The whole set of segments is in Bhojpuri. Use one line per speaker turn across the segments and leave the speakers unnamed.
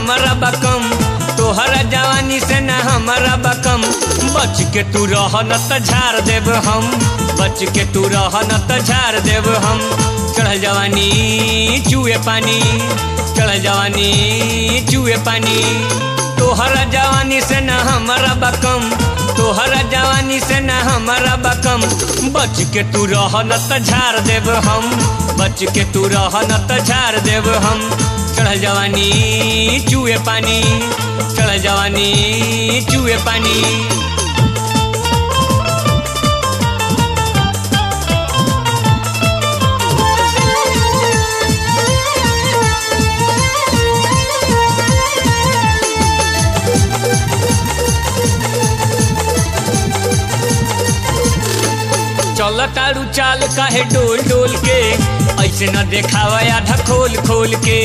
हमारा बकम तोहरा जवानी से न हमारा बकम बच के तू रह न त झाड़ देब हम बच के तू रह न त झाड़ देब हम चढ़ जवानी चूहे पानी चढ़ जवानी चूहे पानी तोहरा जवानी से न हमारा बकम तोहरा जवानी से न हमारा बकम बच के तू रह न त झाड़ देब हम बच के तू रह न त झाड़ देब हम चढ़ जवानी चूहे पानी चढ़ जवानी चूहे पानी चल तारू चाल काहे डोल डोल के ऐसे न देखावा आधा खोल खोल के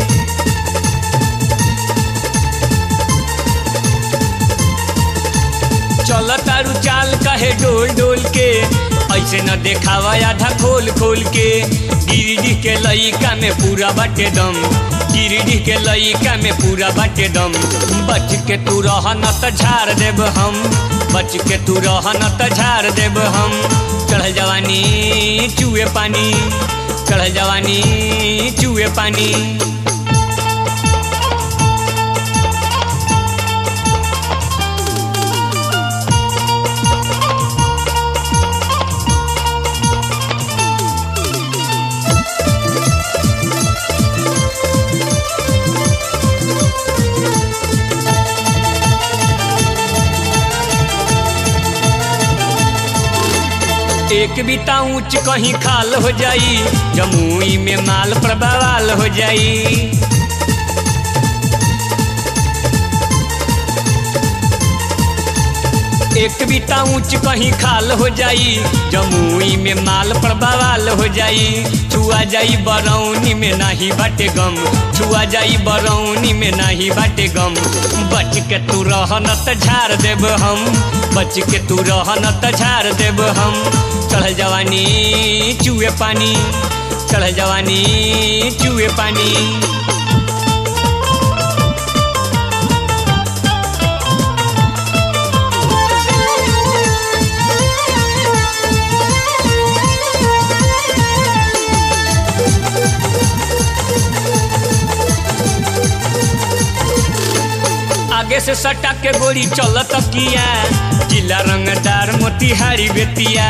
चल तारू चाल काहे डोल डोल के ऐसे न देखावा आधा खोल खोल के गिरिडीह के लइका में पूरा बाटे दम गिरिडीह के लइका में पूरा बाटे दम बच के तू रह न त झाड़ देब हम बच के तू रह न त झाड़ देब हम चढ़ जवानी चूहे पानी चढ़ जवानी चूहे पानी एक बीता ऊंच कहीं खाल हो जाई जमुई में माल पर बवाल हो जाई एक बीता ऊंच कहीं खाल हो जाई जमुई में माल पर बवाल हो जाई छुआ जाई बरौनी में नहीं बाटे गम छुआ जाई बरौनी में नहीं बाटे गम बच के तू रह न त झाड़ देब हम बच के तू रह न त झाड़ देब हम चढ़ जवानी चूहे पानी चढ़ जवानी चूहे पानी आगे से सटा के गोली चलत किया जिला रंगदार मोतिहारी बेतिया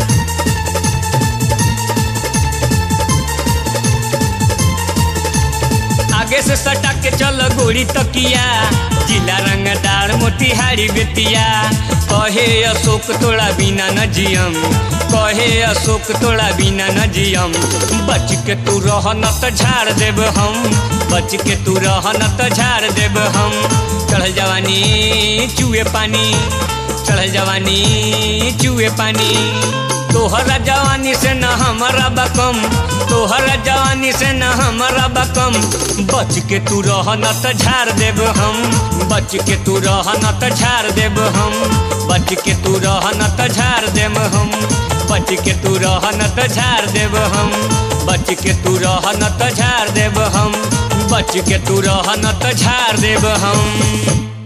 आगे से सटा के चल गोली तकिया जिला रंगदार मोतिहारी बेतिया कहे अशोक तोड़ा बिना न जियम कहे अशोक तोड़ा बिना न जियम बच के तू रह न त झाड़ देब हम बच के तू रह न त झाड़ देब हम चढ़ जवानी चूहे पानी चढ़ जवानी चूहे पानी तोहरा जवानी से न हमारा बकम तोहरा जवानी से न हमारा बकम बच के तू रह न त झाड़ देब हम बच के तू रह न त झाड़ देब हम बच के तू रह न त झाड़ देब हम बच के तू रह न त झाड़ देब हम बच के तू रह न त झाड़ देब हम बच के तू रह न त झाड़ देब हम